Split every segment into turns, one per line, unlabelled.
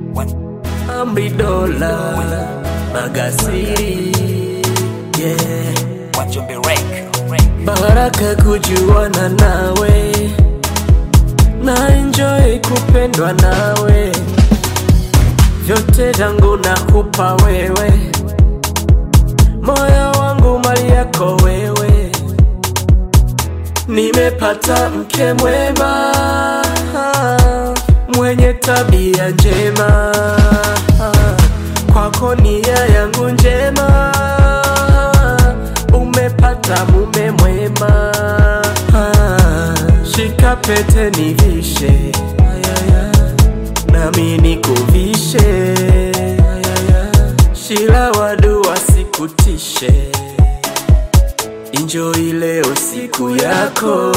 Amri dola magasiri yeah.
Wajombe Rek.
Baraka kujuana nawe na enjoy kupendwa nawe, vyote vyangu nakupa wewe, moyo wangu mali yako wewe, nimepata mke mwema mwenye tabia njema, kwako nia yangu njema, umepata mume mwema, shika pete nivishe, nami nikuvishe, shila wadu wasikutishe, enjoy leo siku yako.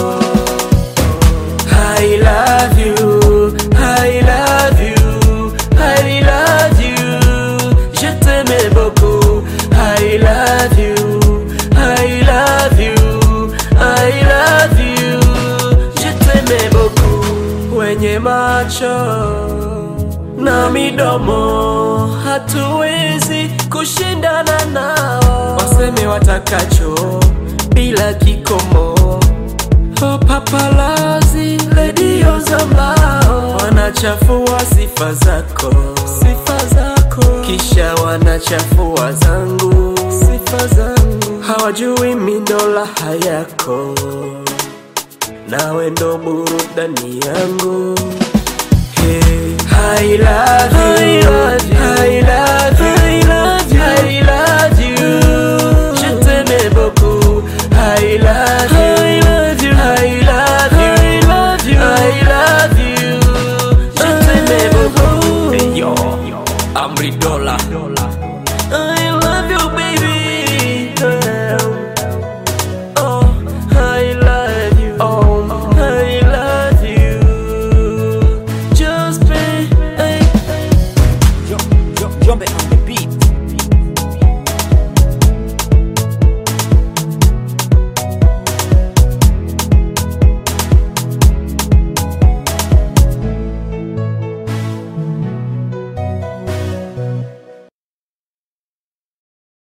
I love you, I love you, I love you. Je t'aime beaucoup. I love you, I love you, I love you. Je t'aime beaucoup. Wenye macho na midomo hatuwezi kushindana nao, waseme watakacho bila kikomo. Oh, papalazi redio za mlao wanachafua sifa zako, sifa zako, kisha wanachafua zangu, sifa zangu. Hawajui mindola hayako, nawe ndo burudani yangu. Hey, I love you, I love you, I love you. Je t'aime beaucoup, I love you, I love you, I love you, I love you. Je t'aime beaucoup. Hey, yo, Amri Dola. I love you, baby. Oh, I love you. Oh, I love you. Just be.
Jombe on the